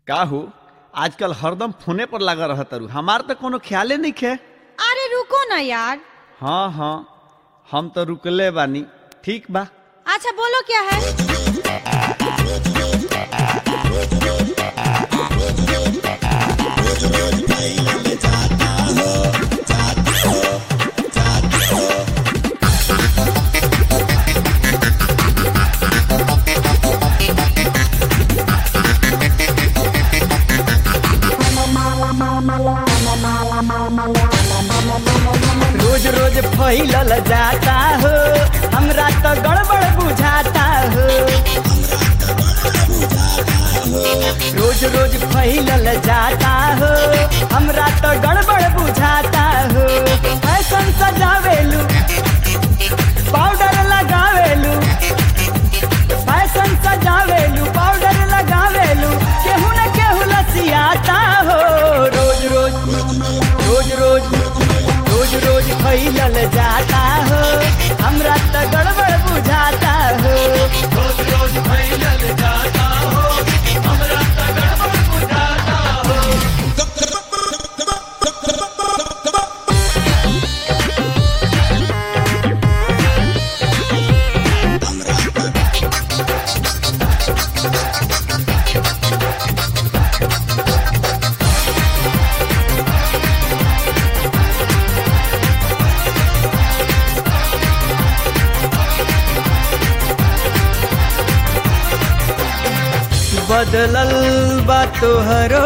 का हो आजकल हरदम फोने पर लगा रह तारू हमार तो कोनो ख्याले नहीं खे अरे रुको ना यार हाँ हाँ हम तो रुकले बानी ठीक बा अच्छा बोलो क्या है रोज रोज फैलल जाता हो हमरा तो गड़बड़ बुझाता हो रोज रोज फैलल जाता हो हमरा तो गड़बड़ बुझाता हो फैशन सजावेलू पाउडर लगावेलू फैशन सजावेलू पाउडर लगावेलू केहू न केहू लसियाता हो रोज रोज रोज रोज रोज रोज फैलल जाता हो हमरा तो गड़बड़ बुझाता हो रोज रोज फैलल जाता हो हमरा तो गड़बड़ बुझाता हो बदलल बा तोहरो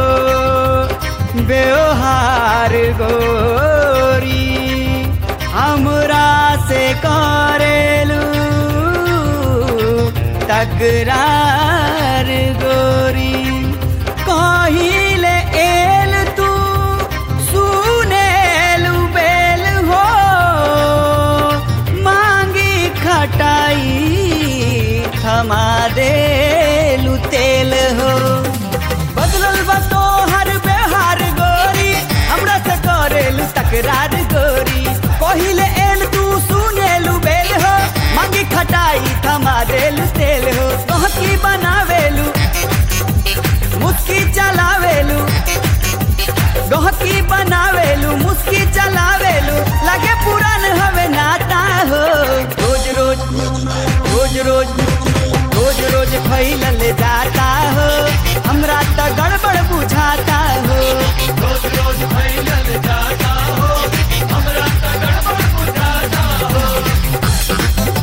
व्यवहार गोरी हमरा से करेलू तकरार गोरी कहिले एल तू सुनेलू बेल हो मांगी खटाई थमा देलू तेल हो बदलल बा तोहर व्यवहार गोरी हमरा से करेलू तकरार गोरी पहिले एल तू सुनेलू बेल हो मांगी खटाई थमा देलू तेल हो तोहकी बनावेलू मुस्की चलावेलू गहकी बनावेलू मुस्की चलावेलू लगे पुरान हवे नाता हो रोज रोज रोज रोज रोज रोज फैलल जाता हो हमरा तो गड़बड़ बुझाता हो रोज रोज फैलल जाता हो हमरा तो गड़बड़ बुझाता हो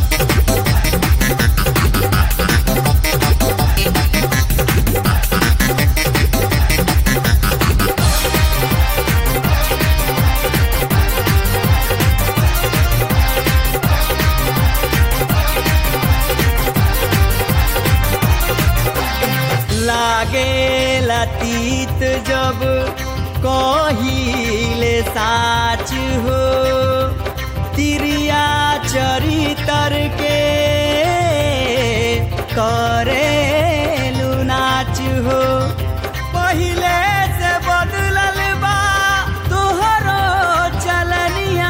लागे लतीत जब कहिले साच हो तिरिया चरितर के करेलु नाच हो पहिले से बदलल बा तोहरो चलनिया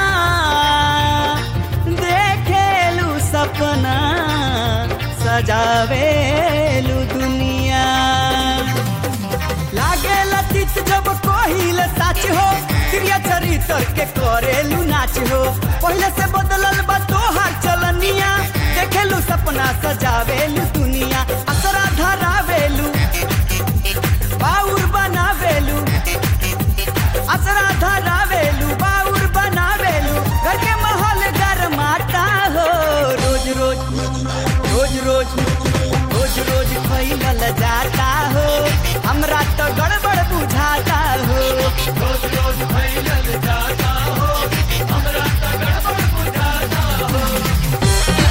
देखेलू सपना सजावेलू दुनिया लागे लतित जब कहिल साच हो क्रिया चरित्र के करेलू नाच हो पहले से बदलल बा तोहार चलनिया देखेलू सपना सजावेलू दुनिया असरा धरावेलू बाउर बनावेलू असरा धरावेलू बाउर बनावेलू घर के माहौल गरमाता हो रोज रोज रोज रोज रोज रोज फैलल जाता हो हमरा तो गड़बड़ बुझाता हो रोज रोज फैलल जाता हो हमरा तो गड़बड़ बुझाता हो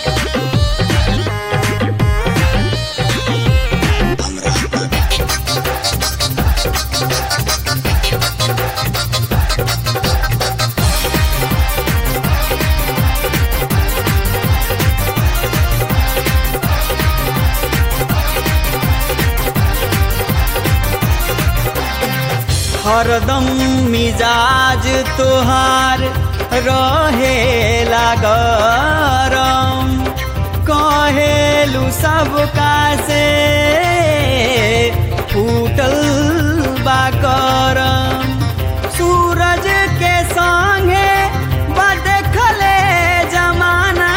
हरदम मिजाज तोहार रहे गरम कहेलू सबका से फूटल बा करम सूरज के संगे बा देखले जमाना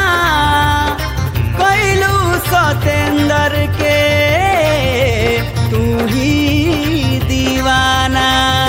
कैलू सतेंद्र के तू ही दीवाना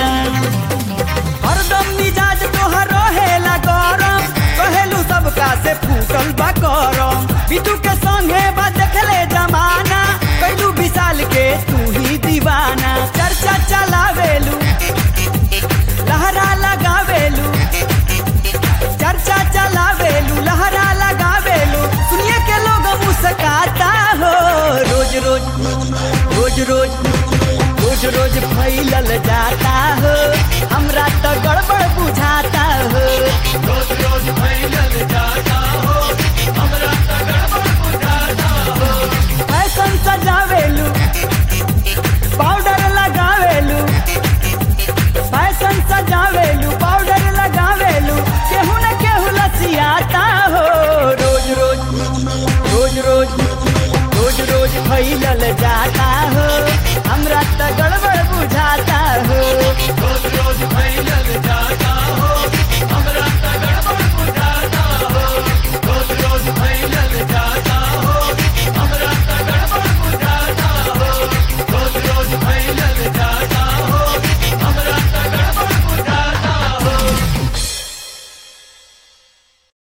हरदम मिजाज तोहर रहेला गरम कहेलू सबका से फूटल बा करम बिटू के संगे बा देखले जमाना कैलू विशाल के तू ही दीवाना चर्चा चलावेलू लहरा लगावेलू चर्चा चलावेलू लहरा लगावेलू सुनिए के लोग मुस्काता हो रोज रोज रोज रोज रोज रोज फैलल जाता हो हमरा तो गड़बड़ बुझाता हो रोज रोज फैलल जाता हो हमरा तो गड़बड़ बुझाता हो फैशन सजावेलू पाउडर लगावेलू फैशन सजावेलू पाउडर लगावेलू केहू न केहू लसियाता हो रोज रोज रोज रोज रोज रोज फैलल जाता हो